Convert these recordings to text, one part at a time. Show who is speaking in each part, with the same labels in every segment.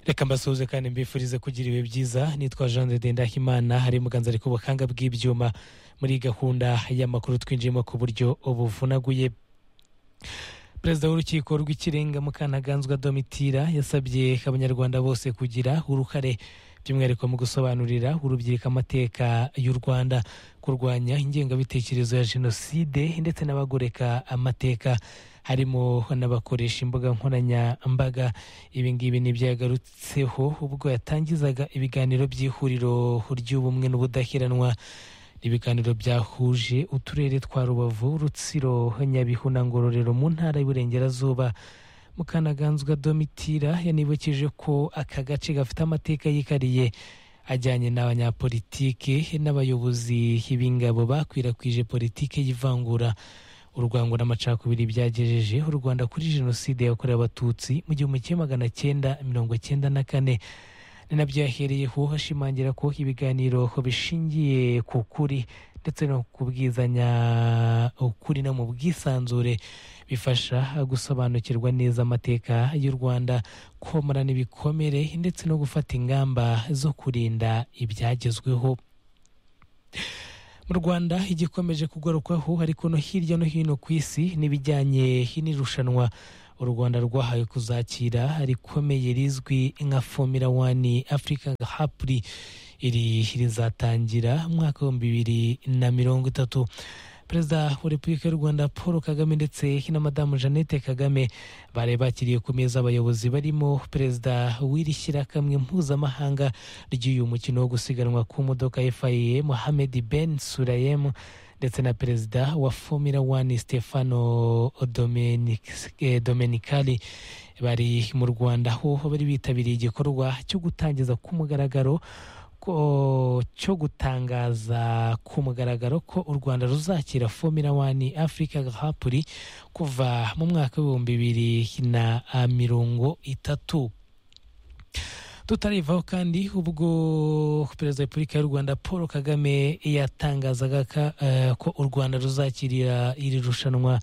Speaker 1: reka mbasuhuze kandi mbifurize kugira ibihe byiza nitwa jean de ndahimana hari muganza ariko ubuhanga bw'ibyuma muri gahunda y'amakuru twinjiyemo ku buryo buvunaguye perezida w'urukiko rw'ikirenga mukanaganzwa domitira yasabye abanyarwanda bose kugira uruhare by'umwihariko mu gusobanurira urubyiruko amateka y'u rwanda kurwanya ingengabitekerezo ya jenoside ndetse n'abagoreka amateka harimo n'abakoresha imbuga nkoranyambaga ibi ngibi ntibyagarutseho ubwo yatangizaga ibiganiro by'ihuriro ry'ubumwe n'ubudaheranwa ibiganiro byahuje uturere twa rubavu rutsiro nyabihu na ngororero mu ntara y'uburengerazuba mukanaganzwa domitira yanibukije ko aka gace gafite amateka yikariye ajyanye n'abanyapolitike n'abayobozi b'ingabo bakwirakwije politiki y'ivangura urwango n'amacakubiri byagejeje u rwanda kuri jenoside yakorewe abatutsi mu gihumbi kimwe magana cyenda mirongo cyenda na kane ni nabyo yahereyeho ashimangira ko ibiganiro bishingiye ku kuri ndetse no kubwizanya ukuri no mu bwisanzure bifasha gusobanukirwa neza amateka y'u rwanda komorana ibikomere ndetse no gufata ingamba zo kurinda ibyagezweho mu rwanda igikomeje kugarukwaho ariko no hirya no hino ku isi n'ibijyanye n'irushanwa u rwanda rwahawe kuzakira rikomeye rizwi nka fomira wani afurika hapuri iri rizatangira umwaka w'ibihumbi bibiri na mirongo itatu perezida wa repubulika y'u rwanda paul kagame ndetse na madamu jeannette kagame bari bakiriye ku meza abayobozi barimo perezida w'iri shyirakamwe mpuzamahanga ry'uyu mukino wo gusiganwa ku modoka faye mohamed ben surayemu ndetse na perezida wa fomira wani stefano domenicali bari mu rwanda aho bari bitabiriye igikorwa cyo gutangiza ku mugaragaro cyo gutangaza ku mugaragaro ko u rwanda ruzakira fomira wani afurika hapuri kuva mu mwaka w'ibihumbi bibiri na mirongo itatu tutarivaho kandi ubwo perezida wa repubulika y'u rwanda paul kagame yatangazaga ko u rwanda ruzakirira iri rushanwa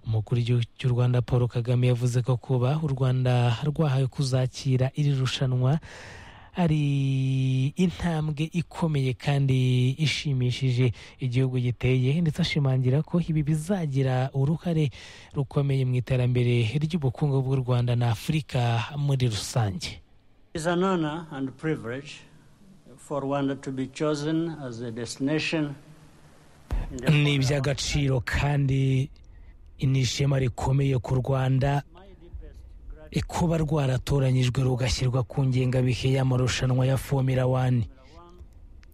Speaker 1: umukuru w'igihugu cy'u rwanda paul kagame yavuze ko kuba u rwanda rwahawe kuzakira iri rushanwa ari intambwe ikomeye kandi ishimishije igihugu giteye ndetse ashimangira ko ibi bizagira uruhare rukomeye mu iterambere ry'ubukungu bw'u rwanda na afurika muri rusange ni iby'agaciro kandi ni ishema rikomeye ku rwanda kuba rwaratoranyijwe rugashyirwa ku ngengabihe y'amarushanwa ya fomira wani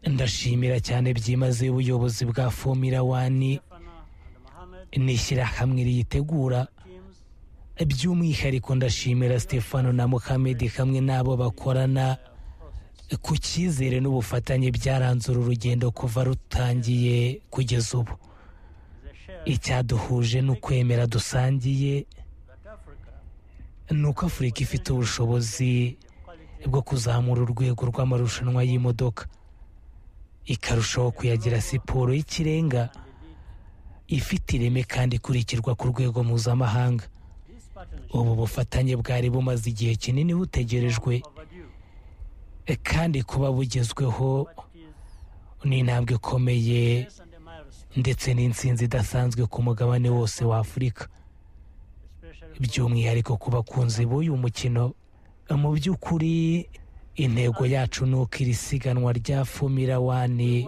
Speaker 1: ndashimira cyane byimazeyo ubuyobozi bwa fomira wani n'ishyirahamwe riyitegura by'umwihariko ndashimira stefano na muhamedi hamwe n'abo bakorana ku cyizere n'ubufatanye byaranze uru rugendo kuva rutangiye kugeza ubu icyaduhuje ni ukwemera dusangiye ni uko afurika ifite ubushobozi bwo kuzamura urwego rw'amarushanwa y'imodoka ikarushaho kuyagira siporo y'ikirenga ifite ireme kandi ikurikirwa ku rwego mpuzamahanga ubu bufatanye bwari bumaze igihe kinini butegerejwe kandi kuba bugezweho ni intambwe ikomeye ndetse n'insinzi idasanzwe ku mugabane wose wa afurika by'umwihariko ku bakunzi b'uyu mukino mu by'ukuri intego yacu ni uko iri siganwa rya fomira wani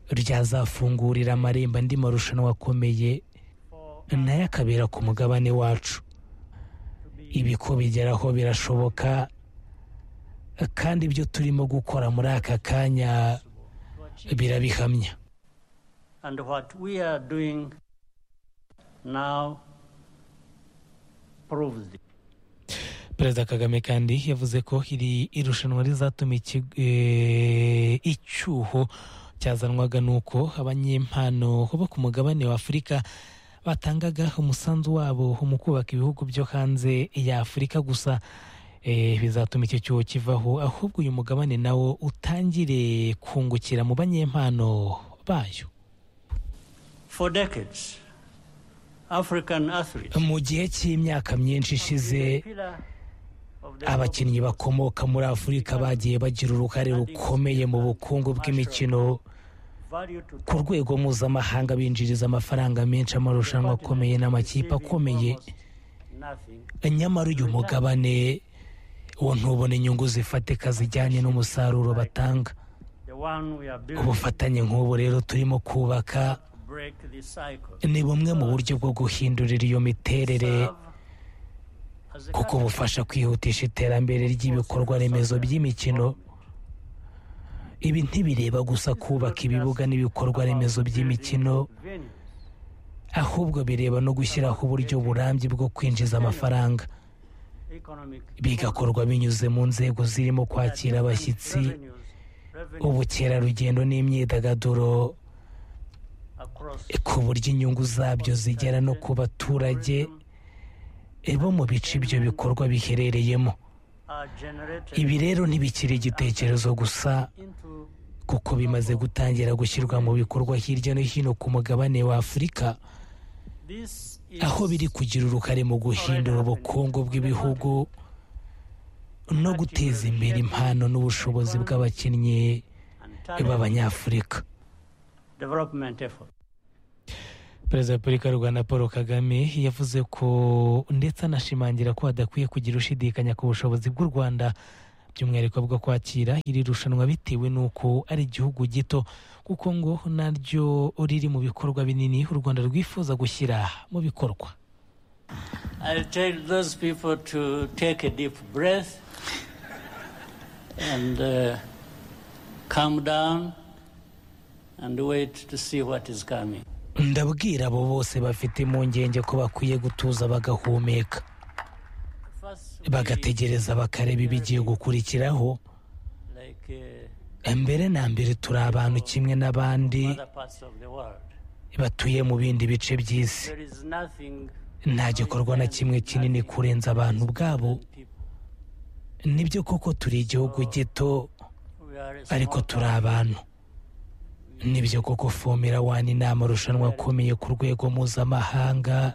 Speaker 1: ryazafungurira amarembo andi marushanwa akomeye nayo akabera ku mugabane wacu ibi ko bigeraho birashoboka kandi ibyo turimo gukora muri aka kanya birabihamya perezida kagame kandi yavuze ko iri irushanwa rizatuma icyuho cyazanwaga n'uko abanyempano bo ku mugabane wa afurika batangaga umusanzu wabo mu kubaka ibihugu byo hanze ya afurika gusa bizatuma icyo cyuho kivaho ahubwo uyu mugabane nawo utangire kungukira mu banyempano bayo mu gihe cy'imyaka myinshi ishize abakinnyi bakomoka muri afurika bagiye bagira uruhare rukomeye mu bukungu bw'imikino ku rwego mpuzamahanga binjiriza amafaranga menshi amarushanwa akomeye n'amakipe akomeye nyamara uyu mugabane wo ntubone inyungu zifatika zijyanye n'umusaruro batanga ubufatanye nk'ubu rero turimo kubaka ni bumwe mu buryo bwo guhindurira iyo miterere kuko bufasha kwihutisha iterambere ry'ibikorwa remezo by'imikino ibi ntibireba gusa kubaka ibibuga n'ibikorwa remezo by'imikino ahubwo bireba no gushyiraho uburyo burambye bwo kwinjiza amafaranga bigakorwa binyuze mu nzego zirimo kwakira abashyitsi ubukerarugendo n'imyidagaduro ku buryo inyungu zabyo zigera no ku baturage bo mu bice ibyo bikorwa biherereyemo ibi rero ntibikiri igitekerezo gusa kuko bimaze gutangira gushyirwa mu bikorwa hirya no hino ku mugabane wa afurika aho biri kugira uruhare mu guhindura ubukungu bw'ibihugu no guteza imbere impano n'ubushobozi bw'abakinnyi b'abanyafurika perezida wa repubulika y'u rwanda paul kagame yavuze ko ndetse anashimangira ko hadakwiye kugira ushidikanya ku bushobozi bw'u rwanda by'umwihariko bwo kwakira iri rushanwa bitewe n'uko ari igihugu gito kuko ngo naryo riri mu bikorwa binini u rwanda rwifuza gushyira mu bikorwa ndabwira abo bose bafite impungenge ko bakwiye gutuza bagahumeka bagategereza bakareba ibigiye gukurikiraho mbere na mbere turi abantu kimwe n'abandi batuye mu bindi bice by'isi nta gikorwa na kimwe kinini kurenza abantu ubwabo nibyo koko turi igihugu gito ariko turi abantu nibyo koko fomera wani ni amarushanwa akomeye ku rwego mpuzamahanga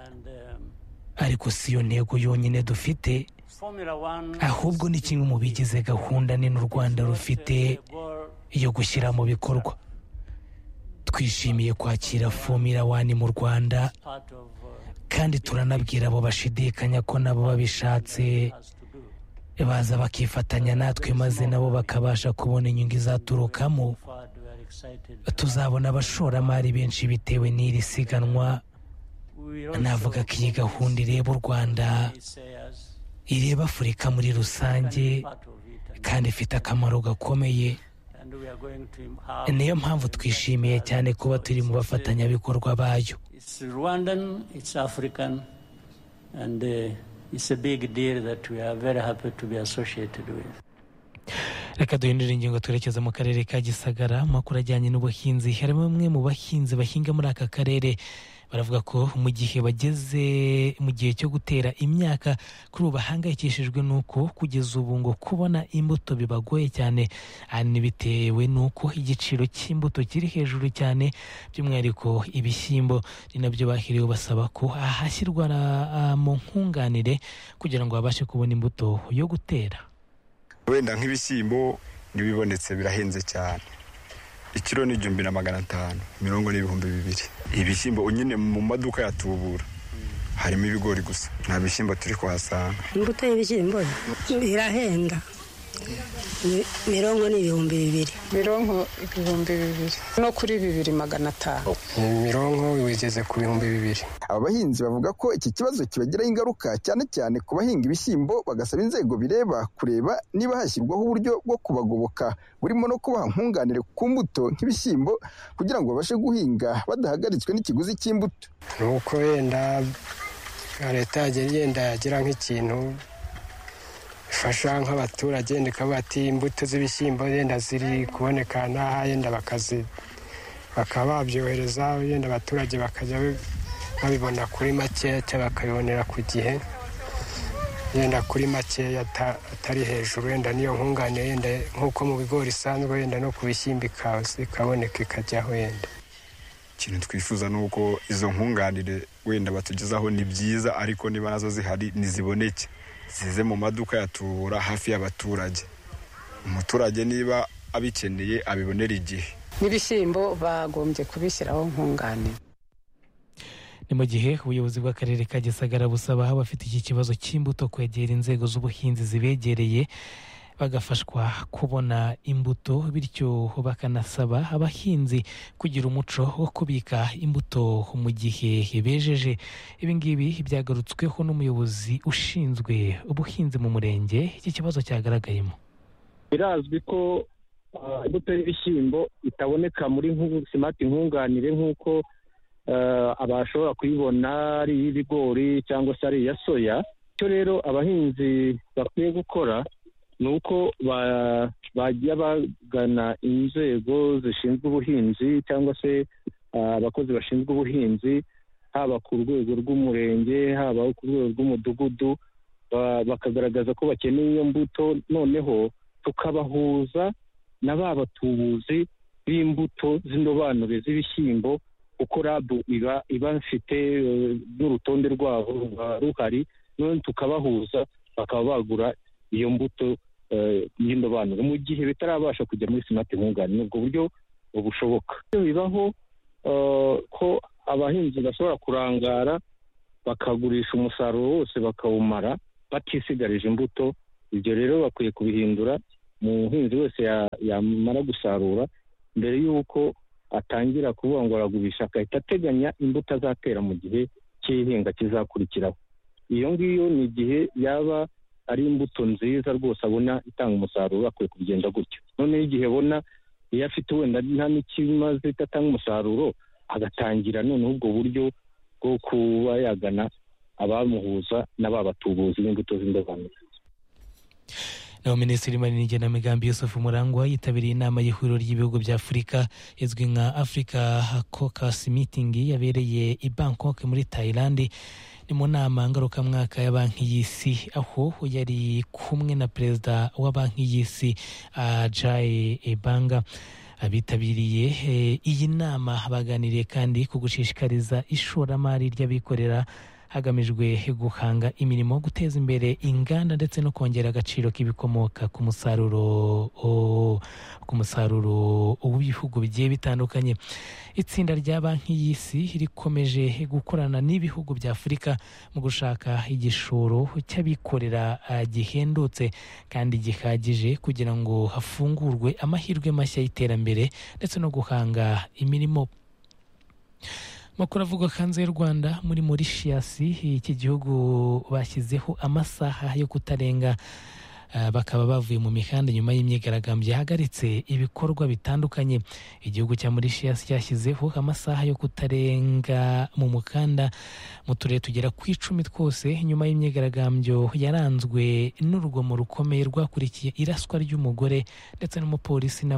Speaker 1: ariko si yo ntego yonyine dufite ahubwo ni kimwe mu bigize gahunda nini u rwanda rufite yo gushyira mu bikorwa twishimiye kwakira fomira wani mu rwanda kandi turanabwira abo bashidikanya ko nabo babishatse baza bakifatanya natwe maze nabo bakabasha kubona inyungu izaturukamo tuzabona abashoramari benshi bitewe n'iri siganwa navuga ko iyi gahunda ireba u rwanda ireba afurika muri rusange kandi ifite akamaro gakomeye niyo mpamvu twishimiye cyane kuba turi mu bafatanyabikorwa bayo reka duhindure ingingo twerekeza mu karere ka gisagara amakuru ajyanye n'ubuhinzi harimo bamwe mu bahinzi bahinga muri aka karere baravuga ko mu gihe bageze mu gihe cyo gutera imyaka kuri ubu bahangayikishijwe n'uko kugeza ubu ngo kubona imbuto bibagoye cyane ahanini bitewe n'uko igiciro cy'imbuto kiri hejuru cyane by'umwihariko ibishyimbo ni nabyo bahiriwe basaba ko ahashyirwa mu nkunganire kugira ngo babashe kubona imbuto yo gutera
Speaker 2: wenda nk'ibishyimbo ntibibonetse birahenze cyane ikiro ni igihumbi na magana atanu mirongo n'ibihumbi bibiri ibishyimbo nyine mu maduka yatubura harimo ibigori gusa nta bishyimbo turi kuhasanga
Speaker 3: imbuto y'ibishyimbo irahenda mirongo n'ibihumbi bibiri
Speaker 4: mirongo ibihumbi bibiri no kuri bibiri magana atanu
Speaker 5: mirongo wigeze ku bihumbi bibiri
Speaker 6: aba bahinzi bavuga ko iki kibazo kibagiraho ingaruka cyane cyane ku bahinga ibishyimbo bagasaba inzego bireba kureba niba hashyirwaho uburyo bwo kubagoboka burimo no kubaha nkunganire ku mbuto nk'ibishyimbo kugira ngo babashe guhinga badahagaritswe n'ikiguzi cy'imbuto
Speaker 5: ni uko wenda leta yagenda igenda yagira nk'ikintu ifasha nk'abaturage ndikavuga ati imbuto z'ibishyimbo wenda ziri kuboneka n'aha yenda bakazi bakaba babyohereza wenda abaturage bakajya babibona kuri makeya cyangwa bakabibonera ku gihe yenda kuri makeya atari hejuru wenda niyo nkunganire yenda nk'uko mu bigori isanzwe wenda no ku bishyimbo ikaboneka ikajyaho wenda
Speaker 2: ikintu twifuza ni uko izo nkunganire wenda batugezaho ni byiza ariko niba nazo zihari ntiziboneke zize mu maduka yatubura hafi y'abaturage umuturage niba abikeneye abibonera igihe
Speaker 4: n'ibishyimbo bagombye kubishyiraho nkunganire
Speaker 1: ni mu gihe ubuyobozi bw'akarere ka gisagara busaba abafite iki kibazo cy'imbuto kwegera inzego z'ubuhinzi zibegereye bagafashwa kubona imbuto bityo bakanasaba abahinzi kugira umuco wo kubika imbuto mu gihe bejeje ibi ngibi byagarutsweho n'umuyobozi ushinzwe ubuhinzi mu murenge iki kibazo cyagaragayemo
Speaker 7: birazwi ko ah, imbuto y'ibishyimbo itaboneka muri nku- simati nkunganire nk'uko ah, abashobora kuyibona ari iy'ibigori cyangwa se ari iya soya icyo rero abahinzi bakwiye gukora ni uko ba- bajya bagana inzego zishinzwe ubuhinzi cyangwa se ah, abakozi bashinzwe ubuhinzi haba ku rwego rw'umurenge haba ku rwego rw'umudugudu ba- bakagaragaza ko bakeneye iyo mbuto noneho tukabahuza na ba batubuzi b'imbuto z'indobanure z'ibishyimbo kuko rabu iba iba mfite n'urutonde rwabo ruba ruhari none tukabahuza bakaba bagura iyo mbuto eh, y'indobanure mu gihe bitarabasha kujya muri simati nkungani ni ubwo buryo bushoboka iyo bibaho eh, ko abahinzi bashobora kurangara bakagurisha umusaruro wose bakawumara batisigarije imbuto ibyo rero bakwiye kubihindura umuhinzi wese ya- yamara gusarura mbere y'uko atangira kuvuga ngo aragurisha agahita ateganya imbuto azatera mu gihe cy'ihinga kizakurikiraho iyo ngiyo ni igihe yaba ari imbuto nziza rwose abona itanga umusaruro akwiye kugenda gutyo noneho igihe abona iyo afite wenda nta n'ikimaze idatanga umusaruro agatangira noneho ubwo buryo bwo kuba yagana abamuhuza n'ababatubuzi b'imbuto z'indobanure
Speaker 1: naho minisitiri w'imari n'igenamigambi yusuf murangwa yitabiriye inama y'ihuriro ry'ibihugu bya afurika izwi nka africa caucus meeting yabereye i bangkok muri thailand ni mu nama ngarukamwaka ya banki y'isi aho yari kumwe na perezida wa banki y'isi ajaye ebanga abitabiriye eh, iyi nama baganiriye kandi ku gushishikariza ishoramari ry'abikorera hagamijwe guhanga imirimo guteza imbere inganda ndetse no kongera agaciro k'ibikomoka ku musaruro o- ku musaruro w'ibihugu bigiye bitandukanye itsinda rya banki y'isi rikomeje gukorana n'ibihugu bya afurika mu gushaka igishoro cy'abikorera eh, gihendutse kandi gihagije kugira ngo hafungurwe amahirwe mashya y'iterambere ndetse no guhanga imirimo Amakuru avugwa hanze y'u Rwanda muri Mauritius iki gihugu bashyizeho amasaha yo kutarenga eh, bakaba bavuye mu mihanda nyuma y'imyigaragambyo yahagaritse ibikorwa bitandukanye igihugu cya Mauritius cyashyizeho amasaha yo kutarenga mu mukanda mu turere tugera ku icumi twose nyuma y'imyigaragambyo yaranzwe n'urugomo rukomeye rwakurikiye iraswa ry'umugore ndetse n'umupolisi nawe